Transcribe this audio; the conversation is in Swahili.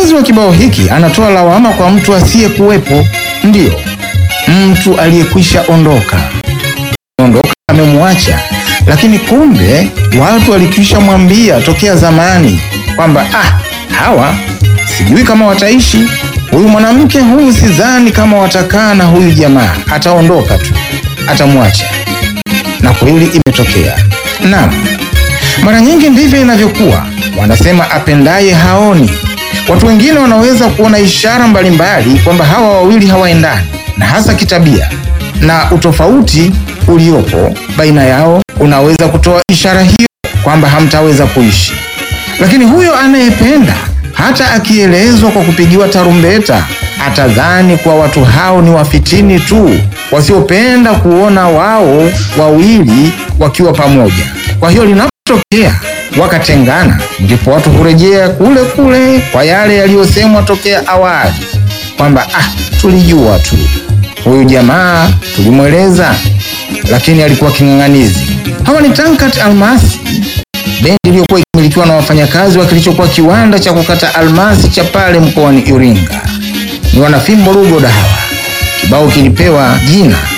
Mtunzi wa kibao hiki anatoa lawama kwa mtu asiyekuwepo, ndiyo mtu aliyekwisha ondoka ondoka, amemwacha, lakini kumbe watu walikwisha mwambia tokea zamani kwamba ah, hawa sijui kama wataishi, huyu mwanamke huyu sidhani kama watakaa na huyu jamaa, ataondoka tu, atamwacha. Na kweli imetokea. Naam, mara nyingi ndivyo inavyokuwa. Wanasema apendaye haoni. Watu wengine wanaweza kuona ishara mbalimbali kwamba hawa wawili hawaendani, na hasa kitabia, na utofauti uliopo baina yao unaweza kutoa ishara hiyo kwamba hamtaweza kuishi. Lakini huyo anayependa hata akielezwa kwa kupigiwa tarumbeta atadhani kuwa watu hao ni wafitini tu wasiopenda kuona wao wawili wakiwa pamoja. Kwa hiyo linapotokea wakatengana, ndipo watu hurejea kule kule kwa yale yaliyosemwa tokea awali kwamba ah, tulijua tu huyu jamaa tulimweleza, lakini alikuwa king'ang'anizi. Hawa ni Tankat Almasi, bendi iliyokuwa ikimilikiwa na wafanyakazi wa kilichokuwa kiwanda cha kukata almasi cha pale mkoani Iringa. Ni wanafimbo Rugoda hawa. Kibao kilipewa jina